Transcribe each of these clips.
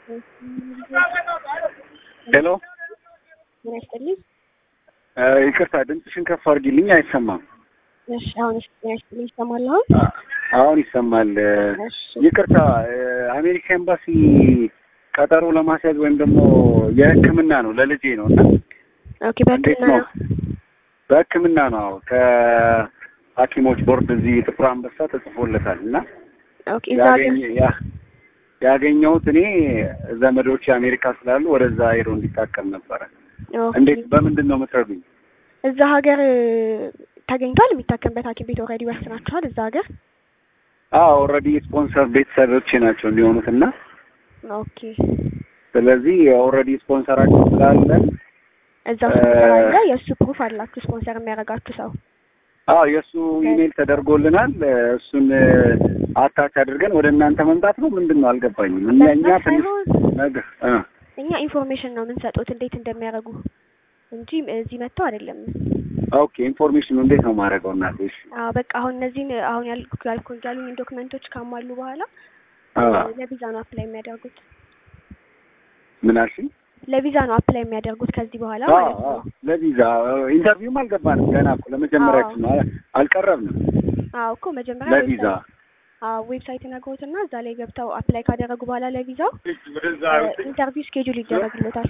ሄሎ ምን ያስጥልኝ? ይቅርታ ድምፅሽን ከፍ አድርጊልኝ፣ አይሰማም። እሺ አሁን ምን ያስጥልኝ? ይሰማል አሁን? አሁን ይሰማል። እሺ ይቅርታ አሜሪካ ኤምባሲ ቀጠሮ ለማስያዝ ወይም ደግሞ የሕክምና ነው ለልጄ ነው እና ኦኬ። እንዴት በህክምና ነው? በሕክምና ነው አዎ። ከሐኪሞች ቦርድ እዚህ ጥቁር አንበሳ ተጽፎለታል እና ኦኬ። እዛ ሀገር ያገኘ- ያ- ያገኘሁት እኔ ዘመዶች አሜሪካ ስላሉ ወደዛ ሄዶ እንዲታከም ነበረ። ኦኬ። እንዴት በምንድን ነው የምትረዱኝ? እዛ ሀገር ተገኝቷል የሚታከምበት ሐኪም ቤት ኦልሬዲ ወስናችኋል? እዛ ሀገር አዎ ኦልሬዲ ስፖንሰር ቤተሰቦቼ ናቸው የሚሆኑት እና ኦኬ። ስለዚህ ኦልሬዲ ስፖንሰራቸው ስላለን እዛ ስፖንሰር አለ፣ የእሱ ፕሩፍ አላችሁ ስፖንሰር የሚያደርጋችሁ ሰው። አዎ የእሱ ኢሜል ተደርጎልናል። እሱን አታች አድርገን ወደ እናንተ መምጣት ነው ምንድን ነው አልገባኝም። እኛ እኛ መምጣት ትንሽ ሳይሆን ነገር እ እኛ ኢንፎርሜሽን ነው የምንሰጡት እንዴት እንደሚያደርጉ እንጂ እዚህ መጥተው አይደለም። ኦኬ ኢንፎርሜሽኑ እንዴት ነው ማድረገው? እናቴ እሺ አዎ በቃ አሁን እነዚህን አሁን ያልኩ ያልኩ ያሉኝ ዶክመንቶች ካሟሉ በኋላ አዎ ለቪዛ ነው አፕላይ የሚያደርጉት። ምን አልሽኝ? ለቪዛ ነው አፕላይ የሚያደርጉት ከዚህ በኋላ አዎ ማለት አዎ ነው። ለቪዛ ኢንተርቪውም አልገባንም ገና እኮ ለመጀመሪያችን ነው አልቀረብንም አዎ እኮ መጀመሪያ ለቪዛ አዎ ዌብሳይት ነግሮትና እዛ ላይ ገብተው አፕላይ ካደረጉ በኋላ ለቪዛው ኢንተርቪው ስኬጁል ይደረግለታል።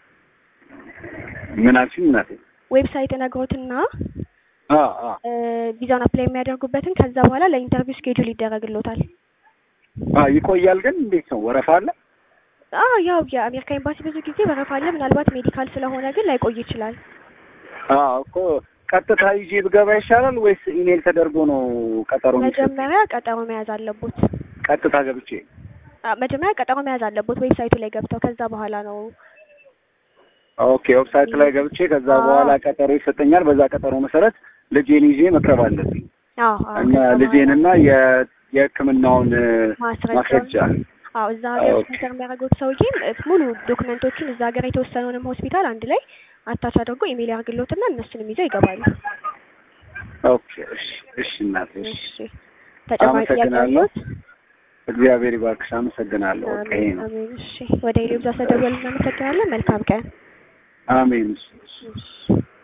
ምን አልሽኝ እናቴ? ዌብሳይት ነግሮትና አዎ አዎ ቪዛውን አፕላይ የሚያደርጉበትን ከዛ በኋላ ለኢንተርቪው ስኬጁል ይደረግለታል። አዎ ይቆያል ግን እንዴት ነው ወረፋ አለ? አዎ ያው የአሜሪካ ኤምባሲ ብዙ ጊዜ በረፋ አለ። ምናልባት ሜዲካል ስለሆነ ግን ላይቆይ ይችላል። አዎ እኮ ቀጥታ ይዤ ብገባ ይሻላል ወይስ ኢሜል ተደርጎ ነው ቀጠሮ የሚሰጥ? መጀመሪያ ቀጠሮ መያዝ አለቦት። ቀጥታ ገብቼ አ መጀመሪያ ቀጠሮ መያዝ አለቦት ዌብሳይቱ ላይ ገብተው ከዛ በኋላ ነው ኦኬ ዌብሳይት ላይ ገብቼ ከዛ አዎ። በኋላ ቀጠሮ ይሰጠኛል። በዛ ቀጠሮ መሰረት ልጄን ይዤ መቅረብ አለብኝ አዎ አዎ እና ከዛ በኋላ ልጄንና የ- የሕክምናውን ማስረጃ ማስረጃ አዎ እዛ ሀገር ኦኬ። ስፖንሰር የሚያደርጉት ሰውዬም እ ሙሉ ዶክመንቶችን እዛ ሀገር የተወሰነውንም ሆስፒታል አንድ ላይ አታች አድርጎ ኢሜል ያርግሎትና እነሱንም ይዘው ይገባሉ። ኦኬ እሺ እሺ እናቴ እሺ እሺ ተጨማሪ ጥያቄ አመሰግናለሁ። አለዎት? እግዚአብሔር ይባርክሽ። አመሰግናለሁ። በቃ ይሄ አሜን ነው። አሜን። እሺ ወደ ሌሎች አሰደወል እናመሰግናለን። መልካም ቀን። አሜን። እሺ እሺ። እሺ